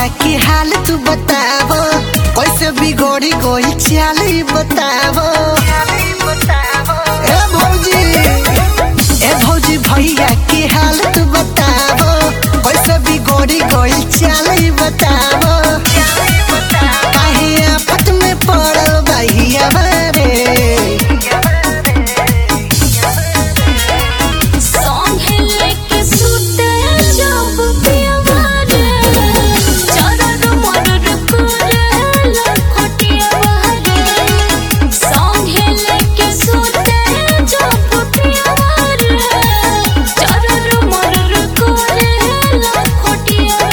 भैया के हाल तू बतावो कैसे बिगड़ी गई चाल ई बतावो ए भौजी ए भौजी भैया के हाल तू बतावो कैसे बिगड़ी गई चाल ई बतावो काहे आफत में पड़ल भैया रे संगे लेके सुते जब पियवा रे चरर मरर करे लखटिया रे संगे लेके सुते जब पियवा रे चरर मरर करे लखटिया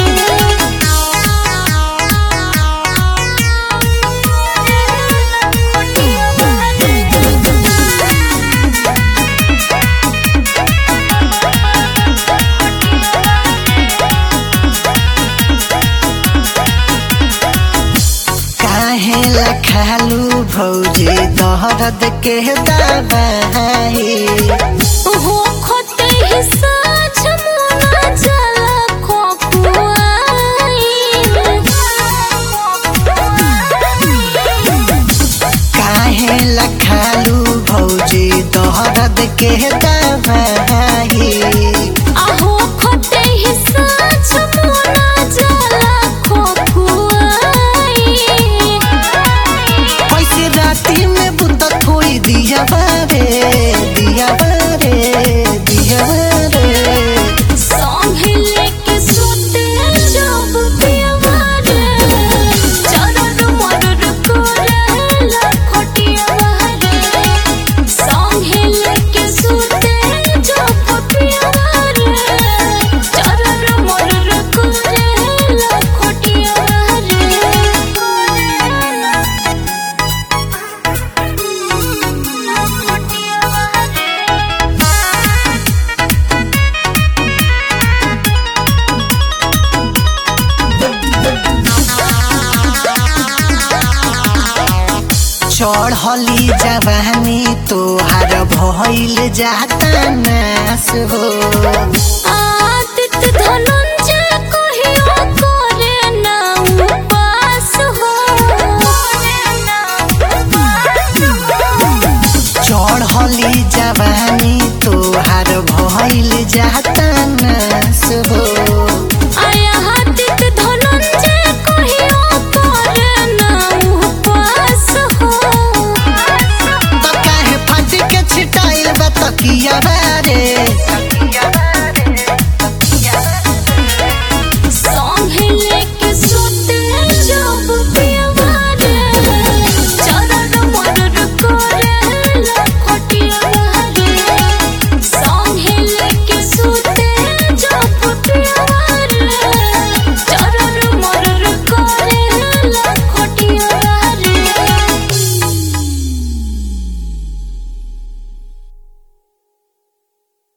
रे काहे लखालू भौजी दहरद के दबाई हो खोते ही साँझ मुना जला काहे लखालू भौजी दहरद के दबाई आहो खोते ही साँझ मुना जला खोखुआई कैसे राती में बुत थोड़ी दिया बारे दिया बारे दिया बारे संगे लेके सुते जब पियवा रे चरर मरर करे लखटिया रे संगे लेके सुते जब पियवा रे चरर मरर करे लखटिया रे चढ़ली जवानी तोहार भइल जाता नास हो आदित धनंजय कहियो करे ना उपास हो चढ़ली जवानी तोहार भइल जाता नास हो